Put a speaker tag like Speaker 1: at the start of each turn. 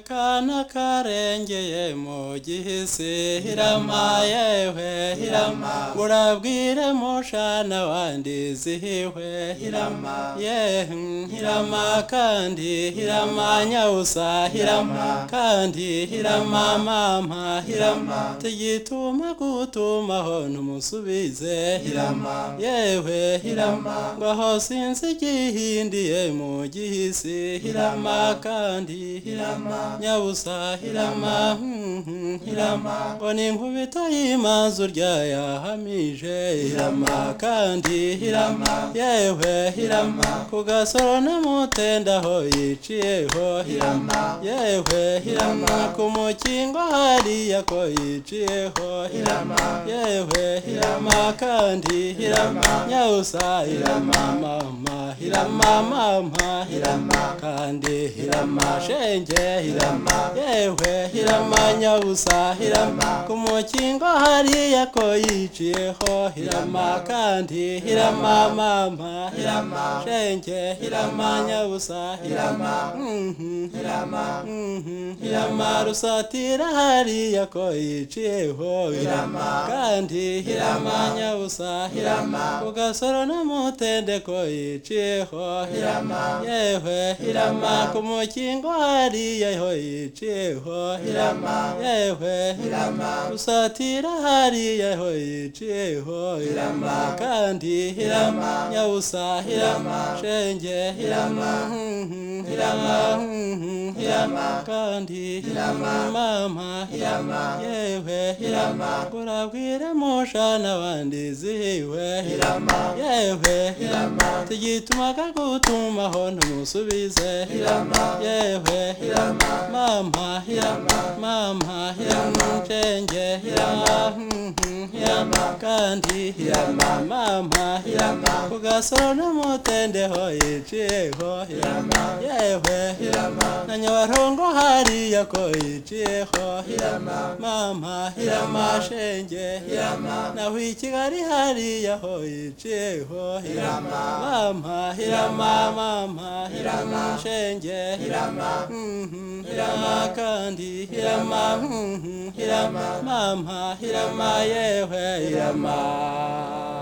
Speaker 1: kana karengeye mu gihisi hirama yewe hirama urabwire mushana wandizihiwe hirama ye hirama kandi hirama nyawusa hirama kandi hirama mama hirama tigituma gutumaho ntumusubize hirama yewe hirama ngaho sinzi igihindiye mu gihisi hirama kandi hirama nyabusa hirama hmm, hmm, hirama ngo ni inkubito y'imanzu ryayahamije hirama kandi hirama yewe hirama ku gasoro n'umutendaho yiciyeho hirama yewe hirama ku mukingo hariya ko yiciyeho hirama yewe hirama kandi hirama nyawusa hirama mama hirama mama hirama kandi hirama shenge hirama yewe hirama nyabusa hirama ku mukingo hariya ko yiciyeho hirama kandi hirama mama hirama shenge hirama nyabusa hirama mhm, hirama mhm, hirama rusatira hariya ko yiciyeho hirama kandi hirama nyabusa hirama ku gasoro n'umutende ko yiciyeho hirama yewe hirama ku mukingo hariya ho yiciyeho hirama yewe hirama rusatira hariya ho yiciyeho hirama kandi hirama nyabusa hirama shenge hirama mhm, hirama mhm, hirama kandi hirama mama hirama yewe hirama urabwire mushana abandi zihiwe hirama yewe hirama tigitumaga gutumaho ntumusubize hirama yewe hirama mama hirama mama hirama shenge hirama mhm, hirama kandi hirama mama hirama ku gasoro n'umutendeho yiciyeho hirama yewe hirama na nyabarongo hariya ko yiciyeho hirama mama hirama shenge hirama naho i kigali hariya ho yiciyeho hirama mama hirama mama hirama shenge hirama mhm, hirama kandi hirama mhm, hirama mama hirama yewe hirama